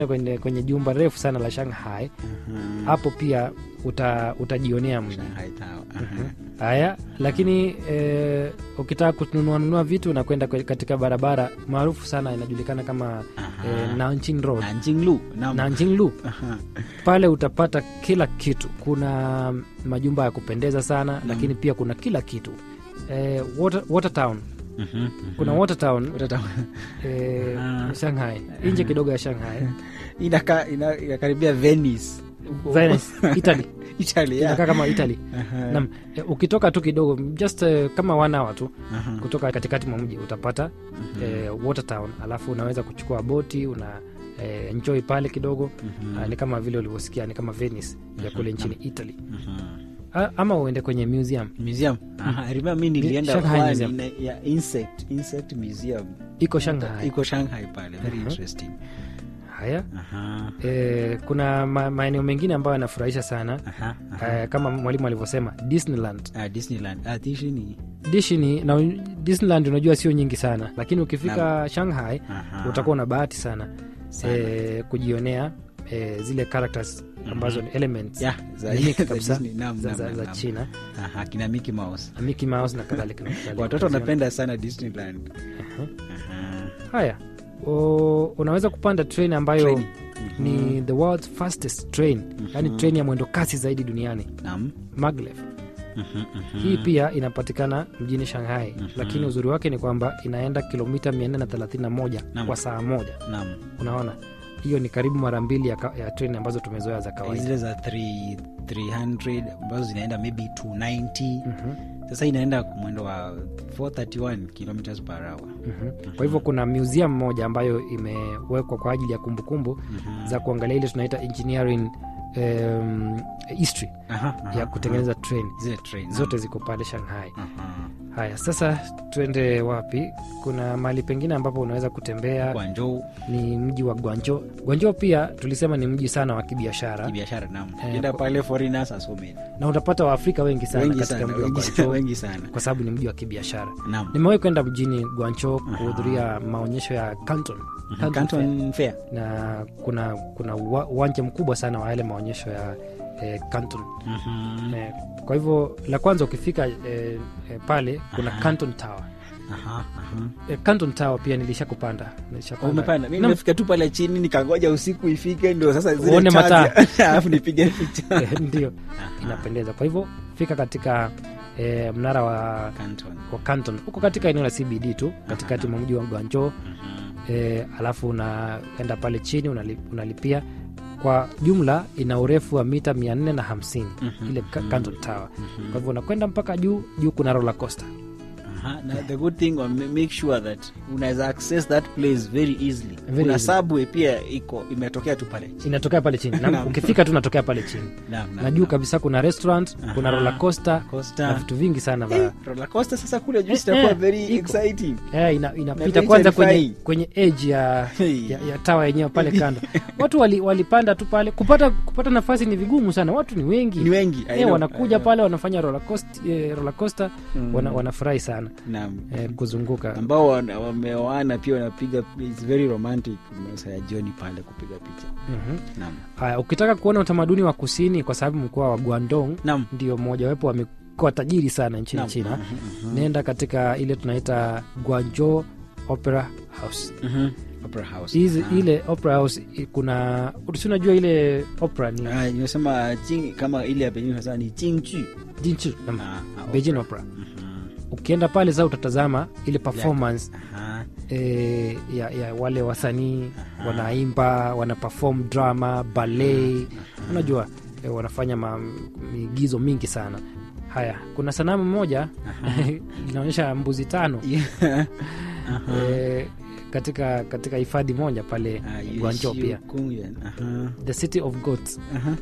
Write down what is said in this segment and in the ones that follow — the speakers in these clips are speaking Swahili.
kwenye, kwenye jumba refu sana la Shanghai Mhm. hapo pia uta, utajionea mji Shanghai Tower. Mhm. Aha. haya lakini eh, ukitaka kununua nunua vitu unakwenda kwe- katika barabara maarufu sana inajulikana kama Aha. eh, Nanjing Road Nanjing Lu. Naam. Nanjing Lu Aha. pale utapata kila kitu kuna majumba ya kupendeza sana lakini pia kuna kila kitu eh, water, Watertown Mhm. Mhm. kuna Watertown Utata- eh, Ah. Shanghai nje kidogo ya Shanghai Inaka- ina- inakaribia Venice. Venice, Italy Italy, yeah. inakaa kama Italy Aha. Naam, eh, ukitoka tu kidogo just eh, kama one hour tu Aha. kutoka katikati mwa mji utapata eh, Watertown, alafu unaweza kuchukua boti una eh, enjoy pale kidogo Mhm. Ah, ni kama vile ulivyosikia ni kama Venice ya kule nchini Italy Mhm. Ah, ama uende kwenye museum museum Aha, I remember mi nilienda Shanghai one Museum. ina- ya insect insect museum iko Shanghai. iko shanghai pale very Mhm. interesting Haya Aha. eh, kuna ma, maeneo mengine ambayo yanafurahisha sana Aha. Aha. eh, kama mwalimu alivyosema Disneyland. Ah, disneyland ah, Disney. Disney na Disneyland unajua sio nyingi sana, lakini ukifika Shanghai Aha. utakuwa na bahati sana, Sana. eh, kujionea eh, zile characters ambazo ni elements Yeah, za- unique za kabisa Disney. Naam, za, naam, za, naam, za naam. China Aha, kina Mickey Mouse na Mickey Mouse na kadhalika na kadhalika. watoto Utaziona. wanapenda sana disneyland Aha. Aha. Haya, o, unaweza kupanda train ambayo Train. ni the world's fastest train, yani train ya mwendo kasi zaidi duniani Naam. maglev. Mhm, mhm. Hii pia inapatikana mjini Shanghai, lakini uzuri wake ni kwamba inaenda kilomita 431 Naam. kwa saa moja. Naam. Unaona, hiyo ni karibu mara mbili ya, ka- ya treni ambazo tumezoea za kawaida. zile za 3 300 ambazo zinaenda maybe 290 Mhm, sasa inaenda mwendo wa 431 kilometers per hour mhm. Kwa hivyo kuna museum moja ambayo imewekwa kwa ajili ya kumbukumbu za kuangalia ile tunaita engineering um, history Aha, aha, ya kutengeneza treni aha. zile train zote ziko pale Shanghai. Aha. Haya, sasa tuende wapi? Kuna mahali pengine ambapo unaweza kutembea, Guangzhou ni mji wa Guangzhou. Guangzhou pia tulisema ni mji sana wa kibiashara kibiashara naam Eh, enda kwa- pale foreigners are so many na utapata Waafrika wengi sana wengi katika sana mji wa wengi, Guangzhou wengi sana kwa sababu ni mji wa kibiashara. naam Nimewahi kwenda mjini Guangzhou kuhudhuria maonyesho ya Canton, Canton Fair. Canton Fair na kuna kuna uwa- uwanja mkubwa sana wa yale maonyesho ya eh, Canton. Mhm. Eh, kwa hivyo la kwanza ukifika eh, eh, pale kuna Canton Tower. Aha, aha. Eh, Canton Tower pia nilisha kupanda nilishapanda. umepanda mi Naam. nimefika tu pale chini nikangoja usiku ifike ndio sasa zile Uone charge- mataa. alafu nipige picha Eh, ndio inapendeza. Kwa hivyo fika katika eh, mnara wa, Canton wa Canton huko katika eneo la CBD tu katikati mwa mji wa Guangzhou Mhm. eh, alafu unaenda pale chini unali, unalipia kwa jumla ina urefu wa mita 450 ile Ca- Canton Tower. Kwa hivyo unakwenda mpaka juu juu, kuna roller coaster Aha, na the good thing wa- make sure that unaweza access that place very easily Very kuna easily. subway pia iko imetokea tu pale inatokea pale chini na Naam. ukifika tu unatokea pale chini Naam, naam, na juu naam. kabisa kuna restaurant kuna Aha. roller coaster Coaster. na vitu vingi sana Eh, vya roller coaster sasa kule juu Eh, itakuwa eh, very iko. exciting eh, ina, inapita very kwanza kwenye, terrifying. kwenye edge ya, Hey. ya, ya tawa yenyewe pale kando watu wali- walipanda tu pale kupata kupata nafasi ni vigumu sana watu ni wengi ni wengi I eh, know, wanakuja I know. pale wanafanya roller coaster, eh, roller coaster Mm. wana, wanafurahi sana Naam. eh, kuzunguka ambao wana- wameoana pia wanapiga it's very romantic masaa ya jioni pale kupiga picha Mhm. naam Haya, ukitaka kuona utamaduni wa kusini, kwa sababu mkoa wa Guangdong naam ndio mmojawapo wa mikoa tajiri sana nchini Naam. China, Mhm, mhm. nenda katika ile tunaita Guangzhou Opera House. Mhm. Opera House. Hizi Ah. ile Opera House i- kuna si unajua ile opera ni Ah, nimesema jing kama ile ya Beijing sasa ni jingju Jinchu, naam, Ah, ah, Beijing Opera. Mhm. Ukienda pale sasa utatazama ile performance Aha. eh, ya, ya wale wasanii wanaimba, wana perform drama, ballet, unajua eh, wanafanya ma, miigizo mingi sana. Haya, kuna sanamu moja inaonyesha mbuzi tano Yeah. Aha. eh, katika katika hifadhi moja pale Ah, Yuexiu Guangzhou pia Gongyuan. Aha. the city of goats Aha.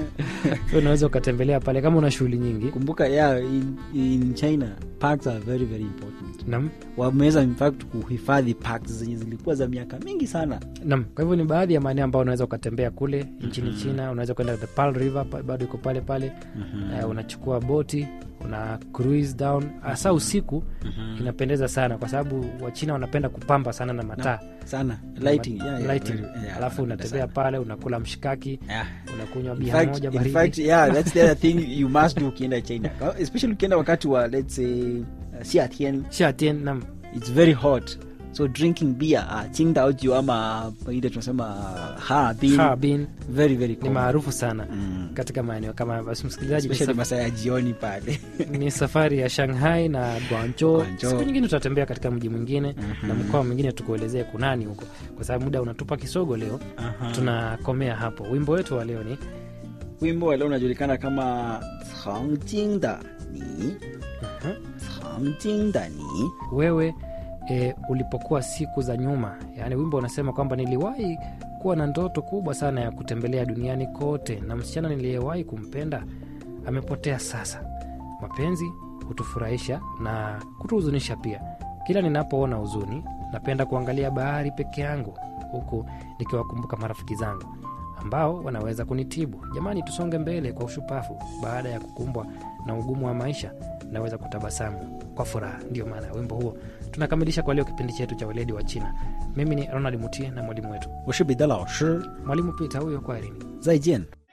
so unaweza ukatembelea pale kama una shughuli nyingi kumbuka yeah, in, in china parks are very very important nam wameweza in fact kuhifadhi parks zenye zilikuwa za miaka mingi sana nam kwa hivyo ni baadhi ya maeneo ambayo unaweza ukatembea kule nchini china unaweza kwenda the Pearl river pa- bado iko pale pale Eh, unachukua boti kuna cruise down hasa usiku inapendeza sana kwa sababu wachina wanapenda kupamba sana na mataa sana lighting, yeah, yeah, lighting. very- yeah, alafu wanapenda unatembea sana. pale unakula mshikaki Yeah. unakunywa In bia fact- moja in baridi fact, yeah, that's the other thing you must do ukienda china especially ukienda wakati wa let's say uh, siatien Shatien, nam it's very hot so drinking beer uh, qingdaoju ama ile tunasema uh, harbin Harbin very very ni common. maarufu sana Mm. katika maeneo kama basi msikilizaji ni, especially saf- masaa ya jioni pale ni safari ya shanghai na guangzhou Guangzhou. siku nyingine tutatembea katika mji mwingine na mkoa mwingine tukuelezee kunani huko kwa sababu muda unatupa kisogo leo tunakomea hapo wimbo wetu wa leo ni wimbo wa leo unajulikana kama cangjingda ni cangjingda ni wewe e, ulipokuwa siku za nyuma yaani wimbo unasema kwamba niliwahi kuwa na ndoto kubwa sana ya kutembelea duniani kote na msichana niliyewahi kumpenda amepotea sasa mapenzi hutufurahisha na kutuhuzunisha pia kila ninapoona huzuni napenda kuangalia bahari peke yangu huku nikiwakumbuka marafiki zangu ambao wanaweza kunitibu jamani tusonge mbele kwa ushupafu baada ya kukumbwa na ugumu wa maisha naweza kutabasamu kwa furaha ndio maana ya wimbo huo tunakamilisha kwa leo kipindi chetu cha weledi wa china mimi ni ronald mutie na mwalimu wetu 我是彼得老师 mwalimu pita huyo kwa erini 再见